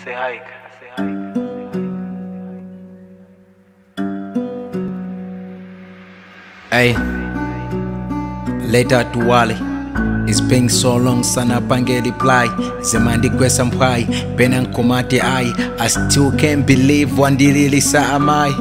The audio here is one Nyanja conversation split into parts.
say hike. I say hike. Hey, later to Wally. It's been so long sana pange reply zemandikwesa mphwayi pena nkomati ayi I still can't believe wandililisa amayi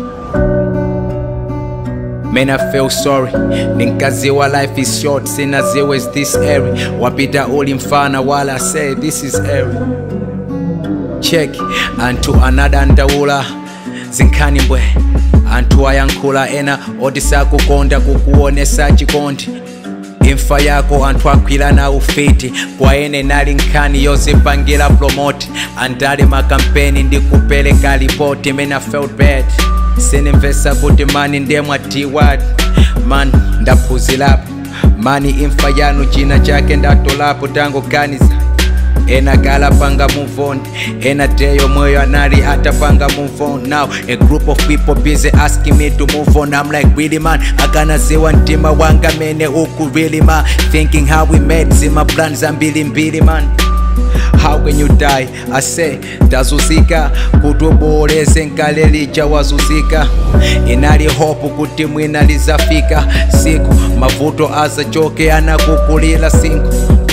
Man, I feel sorry ninkaziwa life is short sinaziwa is this airy wapita uli mfana while I say this is airy check anthu anadandaula zinkhani mbwe anthu ayankhula ena oti sakukonda kukuonesa chikondi imfa yako anthu agwirana ufiti kwa ene nali nkhani yozipangira promoti andale makampeni ndi kupereka ripoti mene I felt bad sinimvesa kuti mani ndiye mwatiwadi man ndaphunzirapo mani imfa yanu china chake ndatolapo tangoganiza ena gala panga move on ena deyo moyo anali atapanga move on now a group of people busy asking me to move on i'm like really man akanaziwa mtima wanga mene uku really man thinking how we met zima plan zambilimbili man How can you die? I say, tazuzika kutuboleze nkale lija wazuzika inali hopu kuti mwina lizafika siku mavuto azachoke anakukulila sinku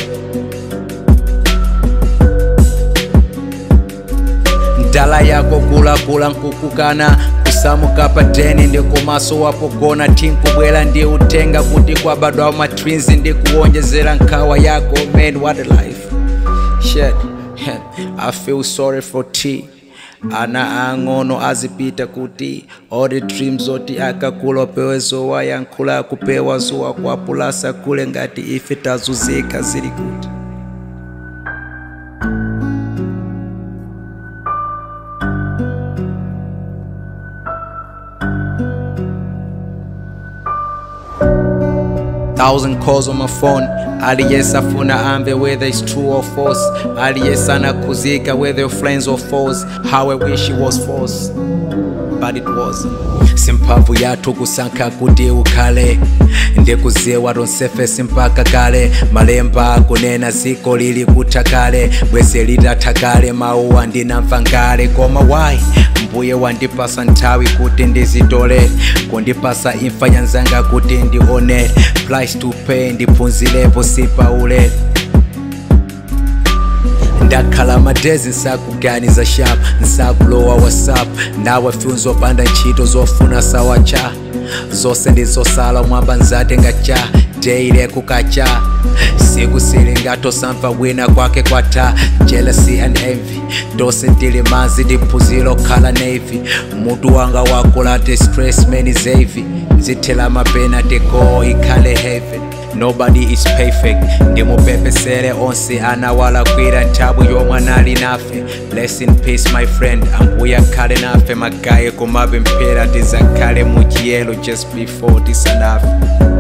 ndala yako kulakula nkukukana kusamuka pateni ndi kumaso wapogona tinkubwera ndi utenga kuti kwabadwa matwins ndi kuwonjezera nkhawa yako man what a life shit i feel sorry for t ana ang'ono azipita kuti all the dreams oti akakula pewe zowa yankhula kupewa zuwa kwapulasa kule ngati ife tazuzika zili kuti thousand calls on my phone aliyesafuna ambe whether it's true or false aliyesana kuzika whether your friends or foes how i wish it was false but it wasn't simphamvu yathu kusankha kuti ukhale ndikuziwa tonsefesi mpaka kale malemba akunena ziko lili kutha kale bwese litatha kale mauwa ndinamva ngale koma why mbuye wandipasa nthawi kuti ndizitole kundipasa imfa yanzanga kuti ndionere price to pay ndiphunzirepo sipaulere ndakhala madezi nsakuganiza sharp nsakulowa whatsapp nawe fyuni zopanda ntchito zofuna sawacha zonse ndizosala mwamba nzatenga cha deile kukacha siku silingatosamva wina kwake kwatha jealousy and envy ndose ndili manzi ndiphunziro khala navy mutu wanga wakulate stress many zavi zithela mapena teko ikhale heaven nobody is perfect ndimupepesere onse anawalakwira nthawi yomwe anali nafe bless in peace my friend ambuye akhale nafe magaye kumapemphera tizakhale mu chiyelo just before tisanafe